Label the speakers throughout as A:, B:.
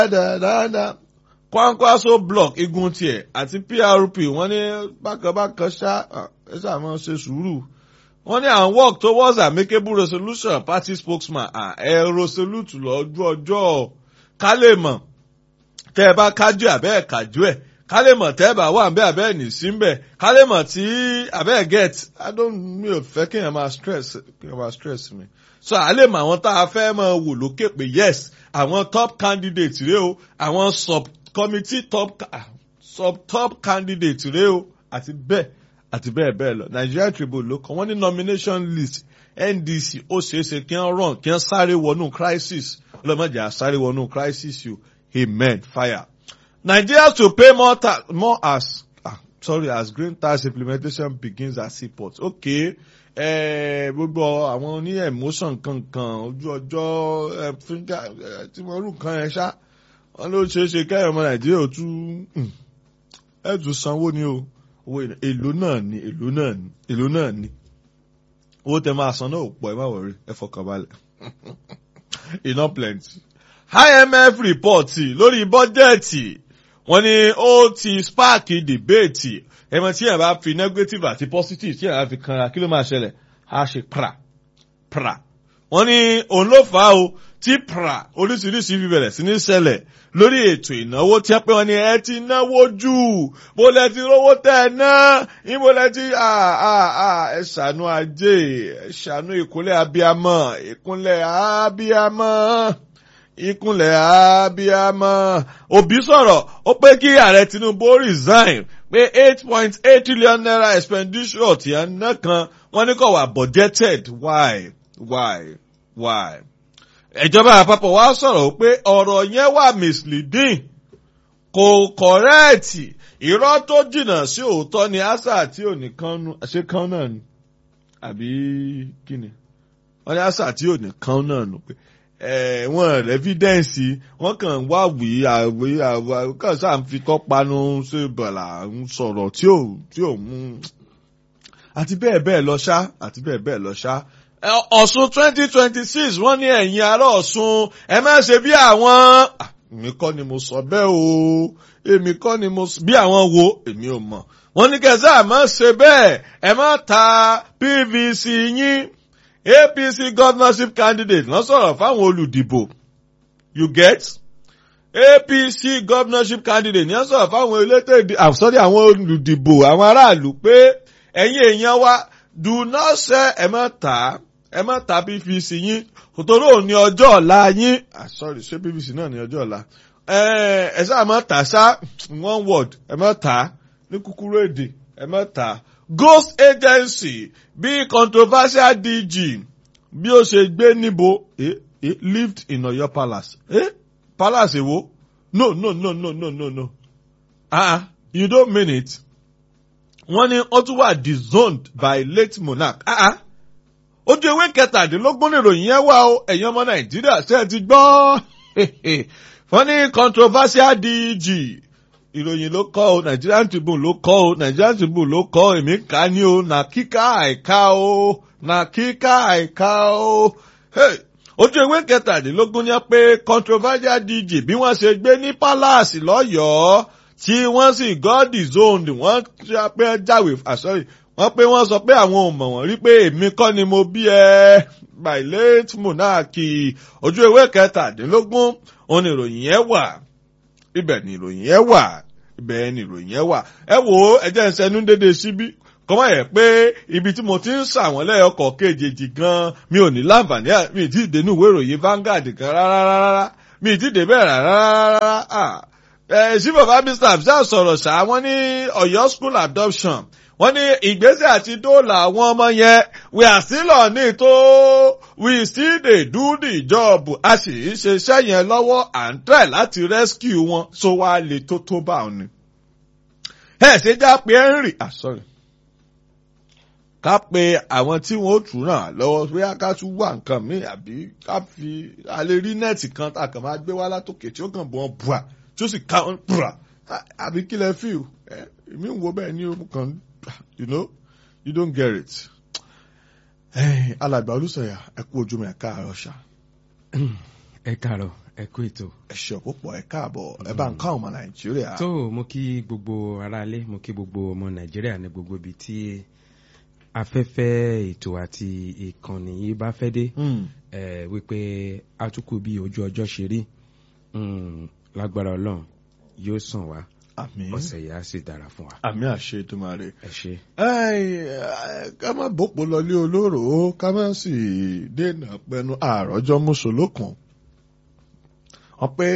A: dáadáa kwankwaso block igun tiẹ̀ àti PRP wọ́n ní bákanbákan ṣá ẹ ṣáà máa ṣe sùúrù wọ́n ní àwọn work towards amicable resolution party spokesman ẹ resolute lọ́jọ́ ọjọ́ ká lè mọ̀ tẹ́ ẹ bá kájú àbẹ́ ẹ̀ kájú ẹ̀ ká lè mọ̀ tẹ́ ẹ bá wà bẹ́ẹ̀ àbẹ́ ẹ̀ nì sí bẹ́ẹ̀ ká lè mọ̀ tí àbẹ́ ẹ̀ get i don't mi ò fẹ́ kí èèyàn máa stress kí èèyàn máa stress mi so à lè mọ àwọn tá a fẹ́ máa wò lókè pé yes àwọn top candidate rèé o àwọn sub committee top sub top candidate rèé o àti bẹ́ẹ̀ àti bẹ́ẹ̀ bẹ́ẹ̀ lọ Nigeria Tribune ló kọ wọ́n ní nomination list NDC ó ṣeéṣe kí wọ́n run kí wọ́n sáré wọnú crisis ọlọ́mọdé á sáré wọnú crisis yìí amen fire. Nigeria to pay more tax more as ah, sorry as green tax implementation begins at seaport okay gbogbo àwọn oní emotion kankan ojú ọjọ́ fíńgà tí wọ́n rú kan yẹn ṣá wọ́n ló ṣeé ṣe kẹ́yìn ọmọ Nàìjíríà ò tún ẹ̀ tún sanwó ni o owó èlò náà ni èlò náà ni èlò náà ni owó tẹ máa san náà ò pọ̀ ẹ má wọrí ẹ fọkàn balẹ̀ iná plenty. IMF report lórí bọ́jẹ̀tì wọ́n ní ó ti spark debate ẹ̀mọ tí yàrá bá fi negative àti positive tí yàrá fi kanra kí ló máa ṣẹlẹ̀ á ṣe pra pra wọ́n ní òun ló fà á o tí pra oríṣiríṣi fi bẹ̀rẹ̀ sí ní ṣẹlẹ̀ lórí ètò ìnáwó tí wọ́n pé wọ́n ní ẹ ti náwó jù bó lẹ ti rówó tẹ̀ ẹ ná ibo lẹ ti ẹ ṣàánú ajé ẹ ṣàánú ìkúnlẹ̀ abiyamọ ìkúnlẹ̀ abiyamọ ìkúnlẹ̀ abiyamọ òbí sọ̀rọ̀ ó pé kí ààrẹ Tinubu resign pé eight point eight trillion naira expenditure tí a ná kan wọ́n ní kò wà budgeted why why why ìjọba àpapọ̀ wa sọ̀rọ̀ pé ọ̀rọ̀ yẹn wà misleading kò kọ̀rẹ́ẹ̀tì irọ́ tó jìnnà sí òótọ́ ni asa tí ò ní kánú ṣé kán náà ni àbí kí ni wọ́n ní asa tí ò ní kán náà nù pé wọ́n rẹ́fídẹ́ǹsì wọ́n kàn wá wí àwí àwí kàn sáà ń fi tọ́panu ṣe bàlà ń sọ̀rọ̀ tí ò tí ò mú àti bẹ́ẹ̀ bẹ́ẹ̀ lọ ṣá àti bẹ́ẹ̀ bẹ́ẹ̀ lọ ṣá ọ̀ṣun twenty twenty six wọ́n ní ẹ̀yin ará ọ̀ṣun ẹ má ṣe bí àwọn èmi kọ́ ni mo sọ bẹ́ẹ̀ o èmi kọ́ ni mo bí àwọn wo èmi ò mọ̀ wọ́n ní kẹsẹ́ àmọ́ ṣe bẹ́ẹ̀ ẹ má ta PVC yín APC governorship candidate lọ sọ̀rọ̀ fáwọn olùdìbò you get APC governorship candidate ní sọ̀rọ̀ fáwọn elétò àsọ̀rí àwọn olùdìbò àwọn aráàlú pé ẹ̀yin èèyàn wa do not sell ẹ má tà á ẹ má ta PVC yín kòtòrò ní ọjọ́ ọ̀la yín ah sorry ṣé PVC náà ní ọjọ́ ọ̀la ẹ ṣáà má tà ṣá one word ẹ má tà ní kúkúrú èdè ẹ má tà ghost agency bí controversial DG bí ó ṣe gbé níbo eh, eh, lived in Ọ̀yọ́ palace eh? palace èwo no no no no no no no ah you don't mean it wọ́n ní ó tún wà disowned by late monarch ah ah ojú ewé kẹtàdínlógún nìròyìn yẹn wà ó ẹ̀yin ọmọ nàìjíríà ṣe é ti gbọ́ wọ́n ní controversial DG ìròyìn ló kọ́ o Nigerian Tribune ló kọ́ o Nigerian Tribune ló kọ́ o èmi kà á ní o nà kíkà àìká o nà kíkà àìká o ojú ewé kẹtàdínlógún yẹn pé controversial DG bí wọ́n ṣe gbé ní palace lọ́yọ̀ọ́ tí wọ́n sì god zoned wọ́n pé jáwèé àsọ́rí wọ́n pé wọ́n sọ pé àwọn ò mọ̀ wọ́n rí pé èmi kọ́ ni mo bí ẹ by late monarchy ojú ewé kẹtàdínlógún òun ni ìròyìn yẹn wà ibẹ̀ ni ìròyìn yẹn wà ibẹ̀ ni ìròyìn yẹn wà ẹ wò ó ẹ jẹ́ ń sẹnu dédé síbí kọ́mọ̀ yẹ pé ibi tí mo ti ń sàwọn lẹ́yọkọ̀ kejì gan mi ò ní láǹfààní mi ì tí ì dénú ìwé ìròyìn Vanguard kan rárá rárá mi ì tí ì débẹ̀ rárá rárá chief of army staff ṣáà sọ̀rọ̀ ṣá wọ́n ní Ọ̀yọ́ school adoption wọ́n ní ìgbésẹ̀ àti dóòlà àwọn ọmọ yẹn we are still on it o we still dey do the job a sì ń ṣe iṣẹ́ yẹn lọ́wọ́ à ń try láti rescue wọn so wá lè tó tó bá wọn ni. ẹ ṣe já pé Henry ah sorry ká pe àwọn tí wọn ó tún ràn lọ́wọ́ bóyá ká tún wà nǹkan míì àbí ká fi alẹ́ rí nẹ́ẹ̀tì kan tá a kàn máa gbé wá látòkè tí ó kàn bọ́ bùà tí ó sì ká wọn bùà àbí kí lẹ fi o èmi ń wo bẹ́ẹ̀ ní o kàn you know you don't get it. alàgbà olùsọ̀yà ẹ kú ojúmọ́ ẹ káàárọ̀ ṣá.
B: ẹ káàárọ̀ ẹ kú ètò.
A: ẹ ṣe púpọ̀ ẹ káàbọ̀ ẹ bá ń ká ọmọ nàìjíríà.
B: tó mo kí gbogbo aráalé mo kí gbogbo ọmọ nàìjíríà ní gbogbo ibi tí afẹ́fẹ́ ètò àti ìkànnì yìí bá fẹ́ dé
A: Hmm.
B: ẹ wípé atukù bí ojú ọjọ́ ṣe rí Mm, lágbára ọlọ́run yóò sàn wá
A: àmín
B: ọ̀sẹ̀ yìí á sì dára fún wa.
A: àmín àṣẹ Èdùmàrè.
B: ẹ ṣe.
A: Ẹ́ẹ̀, ká má bòpò lọlé olóró ká má sì dènà pẹnu àròjọ mùsùlùkùn wọn pé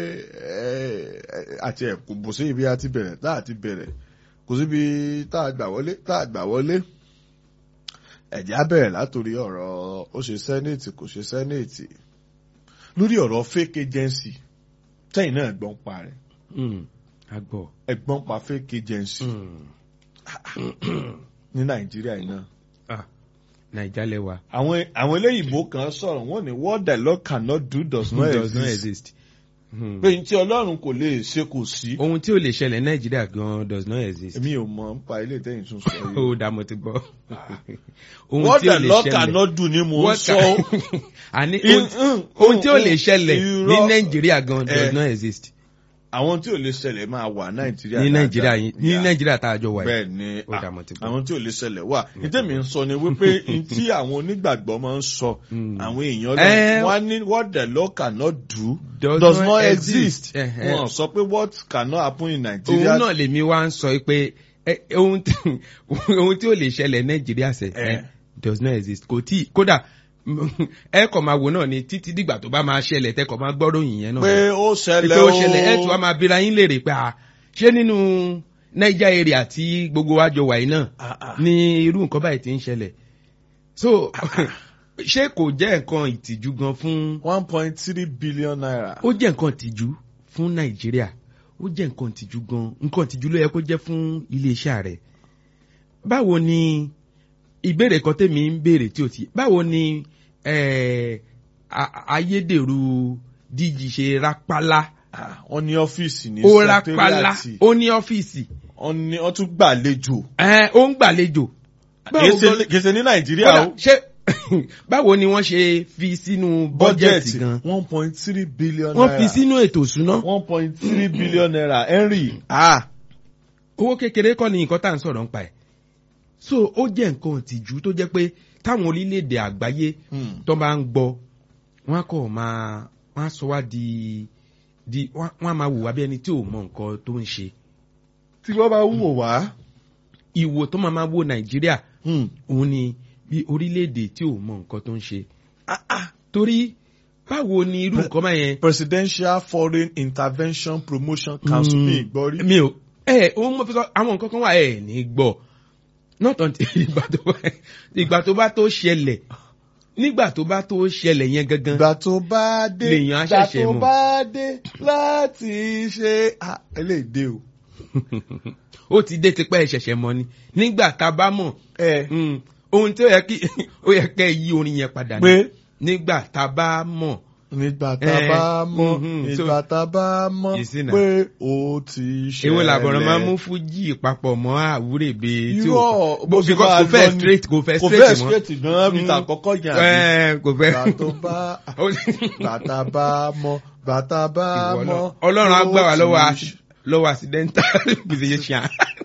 A: ẹ, àti ẹ kò bò sí ibi a ti bẹ̀rẹ̀ tá a ti bẹ̀rẹ̀ kò síbi tá a gbà wọlé tá a gbà wọlé ẹ̀jẹ̀ á bẹ̀rẹ̀ látòrí ọ̀rọ̀ ó ṣe sẹ́nẹ̀tì kò ṣe sẹ́nẹ̀tì lórí ọ̀rọ̀ fake agency tẹ́yìn náà gbọ́n pa rẹ̀
B: Mm, a gbọ́.
A: ẹ̀gbọ́n pa fake agency
B: Mm,
A: ní Nàìjíríà yìí náà.
B: ah, naija lẹwa.
A: àwọn àwọn eléyìnbó kan sọ̀rọ̀ wọ́n ní what the Lord cannot do does not
B: does not
A: exist.
B: exist. Mm.
A: pé n tí Ọlọ́run kò lè ṣe kò sí.
B: ohun tí ó lè ṣẹlẹ̀ nàìjíríà gan does not exist.
A: èmi ò mọ̀ nípa ilé ìtẹ́yìn tún sọ yìí.
B: ó dá mo ti gbọ́. ohun
A: what
B: tí ó
A: the
B: lè
A: Lord
B: ṣẹlẹ̀
A: cannot do ni mò ń
B: What
A: sọ.
B: ca- àní
A: In-
B: ohun tí-
A: mm,
B: ohun tí ó
A: mm,
B: lè ṣẹlẹ̀ ní
A: irọ́.
B: nàìjíríà gan does
A: Eh.
B: not exist.
A: àwọn tí ò lè ṣẹlẹ̀ máa wà Nàìjíríà.
B: ní
A: dáadáa.
B: nàìjíríà yìí ní
A: Yeah.
B: nàìjíríà tá a jọ wà yìí.
A: bẹ́ẹ̀ ni
B: Ó dá mo ti gbọ́.
A: àwọn tí ò lè ṣẹlẹ̀ wà ìtẹ́mi ń sọ ni wípé n tí àwọn onígbàgbọ́ máa ń sọ
B: Mm.
A: àwọn èèyàn
B: Eh.
A: lọ wọ́n á ní what the Lord cannot do
B: Does
A: does
B: not
A: not
B: exist.
A: exist
B: Eh, eh.
A: wọ́n sọ pé what cannot happen in
B: òun
A: Nigeria
B: náà lèmi wá ń sọ pé eh, ohun tí ohun tí ó lè ṣẹlẹ̀ nàìjíríà sẹ̀
A: Eh.
B: eh, does not exist kò tí kódà ẹ kàn máa wò náà ni títí dìgbà tó bá máa ṣẹlẹ̀ tẹ́ kàn máa gbọ́rọ̀ yìí yẹn náà.
A: pé ó ṣẹlẹ̀
B: pé ó ṣẹlẹ̀ ẹ̀ tí wàá máa bira yín léèrè pé à ṣé nínú Niger area tí gbogbo wa jọ wà yìí náà
A: Ah, ah.
B: ní irú nǹkan báyìí ti ń ṣẹlẹ̀ so ṣé kò jẹ́ nǹkan ìtìjú gan fún
A: one point three billion naira.
B: ó jẹ́ nǹkan ìtìjú fún Nàìjíríà ó jẹ́ nǹkan ìtìjú gan nǹkan ìtìjú ló yẹ kó jẹ́ fún iléeṣẹ́ rẹ̀ báwo ni ìbéèrè kan tèmi ń béèrè tí o ti báwo ni eh, a- ayédèrú díjì ṣe rápálá
A: Ah, wọ́n ní ọ́fíìsì ní
B: ó rápálá
A: sẹkítẹ́rìàtì
B: ó ní ọ́fíìsì
A: wọ́n ní wọ́n tún gbàlejò
B: ẹ ó ń gbàlejò. Báwo gan-
A: kèsè ní nàìjíríà
B: kódà
A: o
B: ṣé báwo ni wọ́n ṣe fi sínú bọ́jẹ̀tì gan
A: one point three billion
B: wọ́n
A: naira
B: fi sínú ètò ìṣúná
A: one point three billion naira henry ah
B: owó kékeré kọ́ ni nǹkan tá à ń sọ̀rọ̀ nípa ẹ̀ so ó jẹ́ nǹkan ìtìjú tó jẹ́ pé táwọn orílẹ̀-èdè àgbáyé
A: hmm.
B: tó bá ń gbọ́ wọ́n á kọ̀ máa wọ́n á sọ wá di di wọ́n wọ́n á máa wò wá bí ẹni tí ò mọ nǹkan tó ń ṣe
A: tí wọ́n bá wò wá
B: ìwò tó máa máa wo Nàìjíríà
A: hmm.
B: òun ni bí orílẹ̀-èdè tí ò mọ nǹkan tó ń ṣe
A: ah, ah.
B: torí báwo ni irú nǹkan bá yẹn.
A: presidential foreign intervention promotion council ní ìgbọ́rí
B: mi ò ẹ òun mo fi sọ àwọn nǹkan kan wà ẹ ní gbọ́ not until ìgbà tó bá ìgbà tó bá tó ṣẹlẹ̀ nígbà tó bá tó ṣẹlẹ̀ yẹn gangan
A: ìgbà tó bá dé
B: Lèèyàn á
A: ìgbà
B: ṣẹ̀ṣẹ̀
A: tó
B: mọ̀.
A: bá dé láti ṣe ah, eléyìí o
B: ó ti dé tipẹ́ ìṣẹ̀ṣẹ̀ mọ́ ni nígbà tá a bá mọ̀
A: ẹ
B: mm, ohun tí ó yẹ kí ó yẹ kẹ́ ẹ yí orin yẹn padà ni
A: pé
B: nígbà tá a bá mọ̀
A: nígbà tá a
B: Eh,
A: bá mọ̀
B: mhm, so-
A: nígbà tá a bá mọ̀
B: You see now.
A: pé ó ti ṣẹlẹ̀.
B: èwo làbọ̀rọ̀ máa mú fújì papọ̀ mọ́ àwúrèbe tí
A: irọ́
B: ó
A: bó ṣe
B: because
A: máa
B: kò fẹ́
A: lọ ni-
B: straight kò fẹ́
A: kò fẹ́
B: straight mọ́
A: straight gan-an bí ta àkọ́kọ́ yẹn àbí.
B: Ẹ, kò fẹ́
A: Gbà tó bá bàtà bá mọ̀ bàtà bá
B: Ìwọ
A: mọ̀.
B: náà. ọlọ́run á gbà wá
A: ó
B: lọ́wọ́
A: ti
B: ac- lọ́wọ́ accidental musician.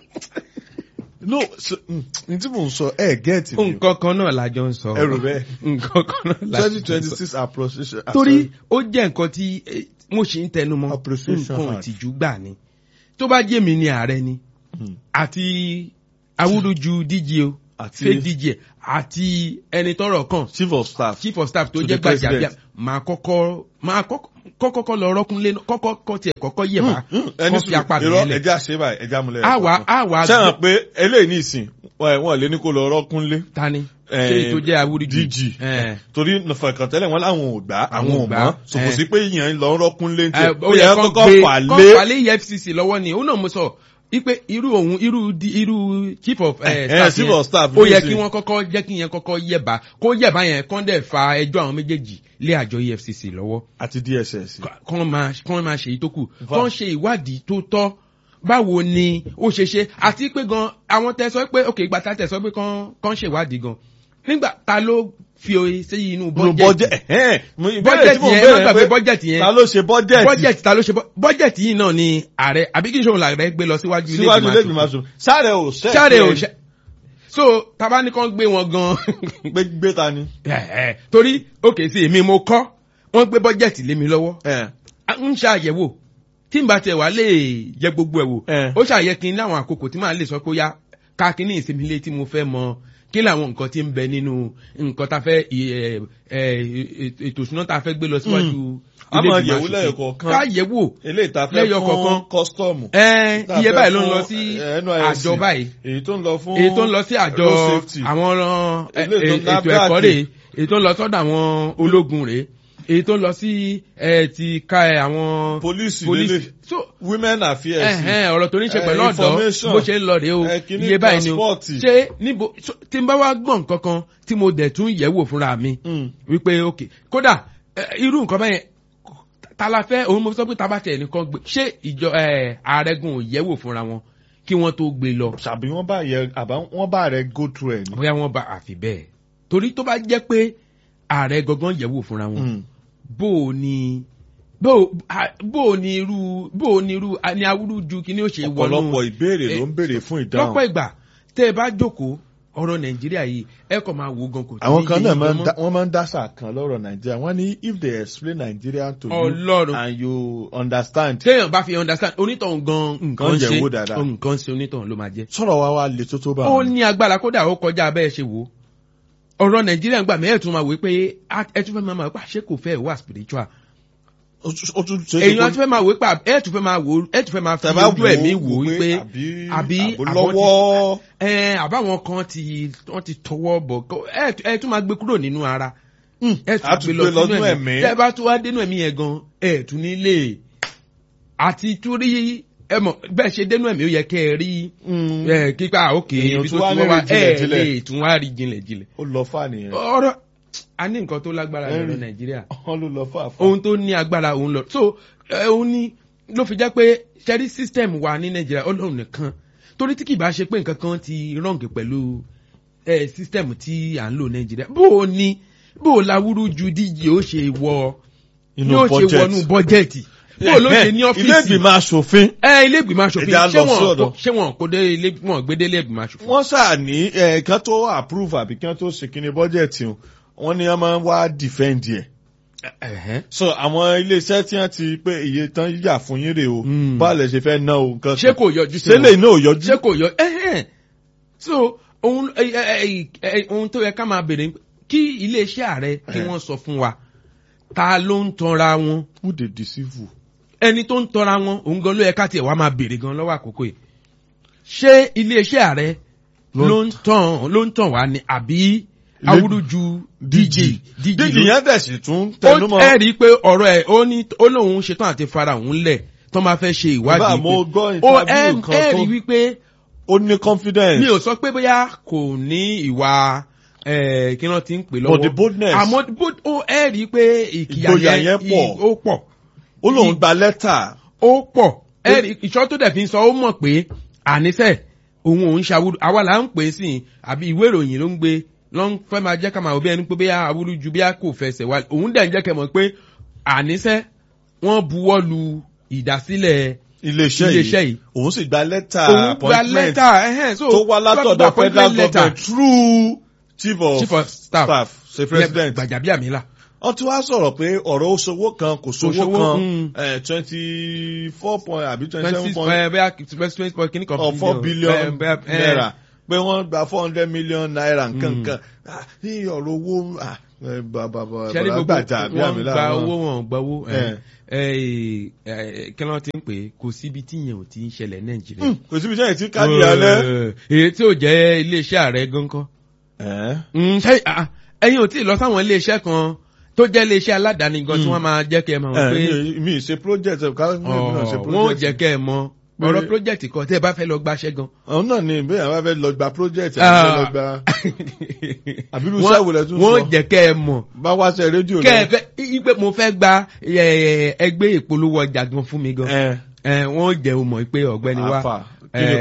A: no so, mm, n tí mò ń sọ ẹ gẹ́ẹ̀tì mi
B: nǹkan kan náà la jọ ń sọ.
A: ẹ rò bẹ́ẹ̀
B: nǹkan kan náà la jọ
A: twenty
B: ń
A: twenty
B: sọ.
A: six appropriation.
B: torí ó jẹ́ nǹkan tí eh, mo ṣì ń tẹnu mọ́
A: Appreciation
B: nǹkan
A: Act.
B: ìtìjú gbà ni tó bá jẹ́ mi ni ààrẹ ni
A: Hmm.
B: àti awúrúju díje o
A: Àti-
B: fake díje àti ẹni tọ́rọ̀ kàn
A: chief of staff.
B: chief of staff tó
A: To
B: jẹ́
A: the president.
B: gbàjàbíà máa kọ́kọ́ máa kọ́kọ́ lọ rọ́kúnlé kọ́kọ́ kọ́ tiẹ̀ kọ́kọ́ yẹ̀bá
A: ẹni
B: kọ́ fi apá mi
A: irọ́
B: yẹn lẹ̀.
A: ẹja ṣe báyìí ẹja múlẹ̀.
B: àwa àwa
A: sẹ́wọ̀n pé eléyìí ní ìsìn wọ́n lé ní kó lọ rọ́kúnlé.
B: tani
A: Eh,
B: ṣé èyí tó jẹ́ awúrúju
A: DG
B: Eh.
A: torí fẹ̀kàntẹ́lẹ̀ wọn láwọn ò gbà àwọn
B: Àwọn
A: ò
B: ò gbà.
A: mọ́ sòkò
B: Eh.
A: sí pé ìyẹn lọ rọ́kúnlé tí
B: Eh,
A: ó yẹ
B: kó
A: kọ́kọ́
B: gbé-
A: fà
B: kó
A: lé.
B: fà lé EFCC lọ́wọ́ ni òun náà mo sọ ipe irú òun irú di- irú chief of eh,
A: Eh,
B: staff
A: chief
B: yẹn,
A: of staff
B: ó
A: ló
B: yẹ
A: sì.
B: kí wọ́n kọ́kọ́ jẹ́ kí yẹn kọ́kọ́ yẹ̀bá kó yẹ̀bá yẹn kán dẹ̀ fa ẹjọ́ àwọn méjèèjì lé àjọ EFCC lọ́wọ́
A: àti DSS.
B: kán máa kán máa ṣe èyí tó kù
A: Va-
B: kán ṣe ìwádìí tó tọ́ báwo ni ó ṣe ṣe àti pé gan àwọn tẹ sọ pé ok ìgbà tá tẹ sọ pé kán kán ṣe ìwádìí gan nígbà ta ló fi oye sí inú
A: Nínú
B: bọ́jẹ̀tì
A: budget ẹ̀hẹ́n. Mo- ìbéèrè tí
B: bọ́jẹ̀tì
A: mo
B: yẹn
A: béèrè
B: má gbàgbé
A: pé
B: bọ́jẹ̀tì yẹn
A: ta ló ṣe budget
B: bọ́jẹ̀tì ta ló ṣe bọ́- bọ́jẹ̀tì yìí náà ni ààrẹ àbí kí n ṣòwò làárẹ̀ gbé lọ síwájú ilé
A: síwájú ilé ìgbìmọ̀
B: ìgbìmọ̀
A: aṣòfin sáré ò ṣẹ́
B: sáré ò ṣe so taba ní kàn gbé wọn gan
A: gbé gbé ta ni.
B: Eh, eh, torí òkè sí èmi mo kọ́ wọ́n gbé bọ́jẹ̀tì lé mi lọ́wọ́
A: ẹ̀
B: a ń ṣe àyẹ̀wò tí n bá tiẹ̀ wá lè yẹ gbogbo ẹ̀ wò
A: Eh.
B: ó ṣàyẹ kí n láwọn àkókò tí màá lè sọ pé ó yá ká kí ní ìsinmi ilé tí mo fẹ́ mọ kí làwọn nǹkan tí ń bẹ nínú nǹkan tá a fẹ́ ì- ẹ, ẹ, ètò ìṣúná tá a fẹ́ gbé lọ síwájú
A: A
B: ilé
A: máa
B: ìgbìmọ̀
A: yẹ̀wò
B: aṣòfin.
A: lẹ́yọ̀kọ̀ọ̀kan.
B: ká yẹ̀wò
A: eléyìí ta fẹ́
B: Lẹ́yọ
A: fún
B: kọ̀ọ̀kan.
A: kọ́sítọ́ọ̀mù.
B: ẹ
A: tá a
B: iye
A: fẹ́
B: báyìí ló ń
A: fún,
B: lọ sí
A: eh, NYSC.
B: àjọ báyìí
A: èyí tó ń lọ fún
B: èyí tó ń lọ sí àjọ
A: road safety.
B: àwọn ọ̀ràn ẹ,
A: Ilé ètò
B: ẹ, ètò
A: NAFDAC.
B: ẹ̀kọ́ rèé èyí tó ń lọ sọ́dọ̀ àwọn ológun rèé èyí tó ń lọ sí ẹ, ti ka ẹ, àwọn
A: Pólíìsì
B: pólíìsì
A: lélẹ̀.
B: so
A: women affairs.
B: ẹ̀hẹ́n ọ̀rọ̀ tó ní ṣe
A: Eh,
B: pẹ̀lú ọ̀dọ́
A: information.
B: bó ṣe ń lọ rèé o
A: Eh, kíní
B: iye báyìí ni o
A: transport.
B: ṣé níbo so, tí n bá wá gbọ̀n nǹkan kan tí mo dẹ̀ tún yẹ̀wò fúnra mi
A: Mm.
B: wípé ok kódà eh, irú nǹkan báyẹn ta la fẹ́ òun mo sọ pé tábà tẹ̀ nìkan gbé ṣé ìjọ eh, ààrẹgùn ò yẹ̀wò fúnra wọn kí wọ́n tó gbé lọ
A: ṣàbí wọ́n bá yẹ àbá wọ́n bá rẹ go through ẹ̀ ni.
B: bóyá wọ́n bá àfi bẹ́ẹ̀ torí tó bá jẹ́ pé ààrẹ gangan yẹ̀wò fúnra wọn
A: Mm.
B: bó o ní bó o a- bó o ní irú bó o ní irú a- ní awúrúju kí ni ó ṣe wọnú
A: ọ̀pọ̀lọpọ̀ ìbéèrè ló
B: eh,
A: ń béèrè fún ìdáhùn.
B: lọ́pọ̀ ìgbà tẹ́ ẹ bá jókòó ọ̀rọ̀ nàìjíríà yìí ẹ kàn máa wo gan kò tí
A: àwọn
B: ní
A: kan
B: yé
A: náà
B: yín
A: máa
B: gan
A: ń
B: mọ́.
A: dá- wọ́n máa ń dáṣà kan lọ́rọ̀ nàìjíríà wọ́n ní if they explain Nigeria to you
B: Ọlọ́run.
A: and you understand.
B: téèyàn bá fi understand onítọ̀hún gan nǹkan
A: Wọ́n
B: ṣe
A: yẹ̀ wò dáadáa.
B: nǹkan ṣe onítọ̀hún ló máa jẹ́.
A: sọ̀rọ̀ wa wá le tó tó bá
B: ó
A: wọn.
B: ní agbára kódà ó kọjá abẹ́ ẹ ṣe wò ó ọ̀rọ̀ nàìjíríà ń gbà mí ẹ̀ tún máa wò ó pé á- ẹ tún fẹ́ máa wò pé àṣé kò fẹ́ wà spiritual
A: ó tún- ó tún ṣe é ṣe
B: èèyàn
A: kó-
B: tún fẹ́ máa wò ó pé ẹ̀ tún fẹ́ máa wò ó ẹ̀ tún fẹ́ máa fi
A: tẹ̀bá
B: ojú ẹ̀mí wò ó pé
A: àbí
B: àbí
A: àbò
B: àwọn
A: lọ́wọ́.
B: ẹ àbáwọn kan ti wọ́n ti tọwọ́ bọ̀ kó- ẹ ẹ tún máa gbé kúrò nínú ara ẹ
A: a tún gbé lọ nínú ẹ̀mí.
B: tẹ bá tún wá dénú ẹ̀mí yẹn gan ẹ tún nílé àti tún rí ẹ mọ̀ bẹ́ẹ̀ ṣe dénú ẹ̀mí ó yẹ kẹ́ ẹ rí
A: Mm.
B: ẹ kíkà òkè
A: Èèyàn
B: ibi
A: tún
B: tó
A: wá
B: ti wọ́n wá
A: lè rí
B: ẹ
A: jinlẹ̀-jinlẹ̀.
B: lè tún wá rí jinlẹ̀ jinlẹ̀
A: ó lọ fà nìyẹn.
B: ọ̀rọ̀ a ní nǹkan tó lágbára lọ́rọ̀
A: Henry.
B: nàìjíríà
A: wọ́n ló lọ fà fà.
B: ohun tó ní agbára òun lọ so ẹ, òun ni ló fi jẹ́ pé ṣẹ́rí system wa ní nàìjíríà ọlọ́run nìkan torí tí kì bá ṣe pé nǹkan kan ti rọ̀ǹgì pẹ̀lú ẹ, system tí à ń lò nàìjíríà bó o ní bó o láwúrú ju díje ó ṣe wọ
A: Inú
B: yóò ṣe
A: budget.
B: wọnú bọ́jẹ̀tì bó o ló ṣe ní
A: ilé
B: ọ́fíìsì
A: ìgbìmọ̀ asòfin.
B: ẹ ilé ìgbìmọ̀ asòfin
A: Ẹja
B: ṣé
A: lọ sí
B: wọn
A: ọ̀dọ̀.
B: kó- ṣé wọn kó dé ilé wọn gbé dé ilé ìgbìmọ̀ asòfin.
A: wọ́n ṣáà ní ẹ̀ẹ̀kan tó approve àbí kí wọ́n tó ṣe kíni bọ́jẹ̀tì o wọ́n ní wọ́n máa ń wá defend ẹ̀.
B: Ẹ̀hẹ́n.
A: so àwọn iléeṣẹ́ tí wọ́n ti pé iye tán yà fún yín rè o
B: Mm.
A: báwo lè ṣe fẹ́ ná o nǹkan
B: ṣé kò yọjú sí
A: ṣé
B: wọn?
A: lè náà ò yọjú.
B: ṣé kò yọ ẹhẹn so ohun ẹ, ẹ, ẹ, ẹ, ohun tó yẹ ká máa bèrè ni pé kí iléeṣẹ́ ààrẹ kí
A: Eh.
B: wọ́n sọ fún wa ta ló ń tanra wọn
A: who dey deceive you.
B: ẹni tó ń tanra wọn òun gan ló yẹ ká tiẹ̀ wá máa bèrè gan lọ́wọ́ àkókò yìí ṣé iléeṣẹ́ ààrẹ
A: Ló ń-
B: ló ń tàn ló ń tàn wá ni àbí
A: Ilé-
B: awúrúju dj dj
A: díjì
B: ló
A: yẹn dẹ̀ sì tún
B: ó
A: tẹnumọ́.
B: ẹ rí i pé ọ̀rọ̀ ẹ̀ ó ní ó lóun ṣetán àti fara òun lẹ̀ tó máa fẹ́ ṣe
A: Bàbá,
B: ìwádìí
A: mo
B: pé-
A: gbọ́
B: ó ẹ
A: interview kan
B: ẹ
A: tó-
B: rí i wípé
A: ó ní confidence.
B: mi ò sọ pé bóyá kò ní ìwà eh, kí wọ́n ti ń pè lọ́wọ́
A: But the boldness.
B: àmọ́ bó- ó ẹ rí i pé ìkìyà
A: Ìgboyà
B: yẹn
A: yẹn
B: i-
A: pọ̀.
B: ó pọ̀
A: ó lóun gba lẹ́tà.
B: ó pọ̀ ẹ rí ìṣọ́ tó dẹ̀ fi ń sọ ó mọ̀ pé àníṣe òun òun ṣàwúrú àwa là ń pè é sí i àbí ìwé ìròyìn ló ń gbé ló ń fẹ́ máa jẹ́ ká máa wò bí ẹni pé bóyá awúrú ju bóyá kò fẹsẹ̀ wá òun dẹ̀ ń jẹ́ kẹ́ mọ̀ pé àníṣe wọ́n buwọ́ lu ìdásílẹ̀
A: iléeṣẹ́
B: Iléeṣẹ́
A: yìí
B: yìí.
A: òun sì gba lẹ́tà
B: òun gba
A: appointment
B: lẹ́tà ẹ̀hẹ́n so
A: tó wá látọ̀dọ̀
B: gba
A: federal
B: appointment letter.
A: government through chief of,
B: chief of staff
A: staff ṣe president.
B: gbàjàbíàmílà
A: wọ́n ti wá sọ̀rọ̀ pé ọ̀rọ̀ oṣowó kan kò sówó
B: Kò sówó, mm.
A: kan twenty four point àbí twenty
B: twenty
A: seven
B: six
A: point
B: bẹ́ẹ̀ bẹ́ẹ̀ twenty point kìíní kan
A: or four billion
B: bẹ́ẹ̀, bẹ́ẹ̀, eh,
A: naira pé wọ́n gba four hundred million naira nkankan Ah, ní ọ̀rọ̀ owó ah, eh, bàbá
B: ṣẹ́rí
A: bàbá
B: gbogbo
A: gbàjà àbí
B: wọn
A: àmì
B: gba
A: lára
B: owó wọn gba owó
A: Eh.
B: kí ló ti ń pè é kò síbi tí yẹn ò ti ń ṣẹlẹ̀ nàìjíríà.
A: Hmm, kò síbi sẹ́yìn tí káàdì alẹ́.
B: Eh, èyí tí ò jẹ́ iléeṣẹ́ ààrẹ gan kan.
A: Eh,
B: Mm, ṣé- ah, ẹ̀yin ò tí ì lọ sáwọn iléeṣẹ́ kan tó jẹ́ iléeṣẹ́ aládàáni gan tí wọ́n máa jẹ́ kẹ́ ẹ mọ̀ pé
A: eh, mi ì ṣe project ẹ̀ ká mi náà ṣe
B: ọ̀, wọ́n ò
A: project.
B: jẹ́ kẹ́ ẹ mọ̀ ọ̀rọ̀ project kan tẹ́ ẹ bá fẹ́ lọ gbaṣẹ́ gan.
A: àwọn náà ni bí àwọn fẹ́ lọ gba project àbí
B: Ah.
A: fẹ́ lọ gba àbí irú
B: Wọ́n-
A: iṣẹ́ wo lẹ tún
B: wọ́n
A: sọ
B: jẹ́ kẹ́ ẹ mọ̀
A: bá wá ṣe rédíò
B: kẹ́ ẹ fẹ́ ipe mo fẹ́ gba eh, ẹgbẹ́ ìpolówó ọjà gan fún mi gan.
A: ẹ
B: Eh, wọ́n jẹ́ o mọ̀ pé ọ̀gbẹ́ni wa
A: àfà kí ni
B: eh,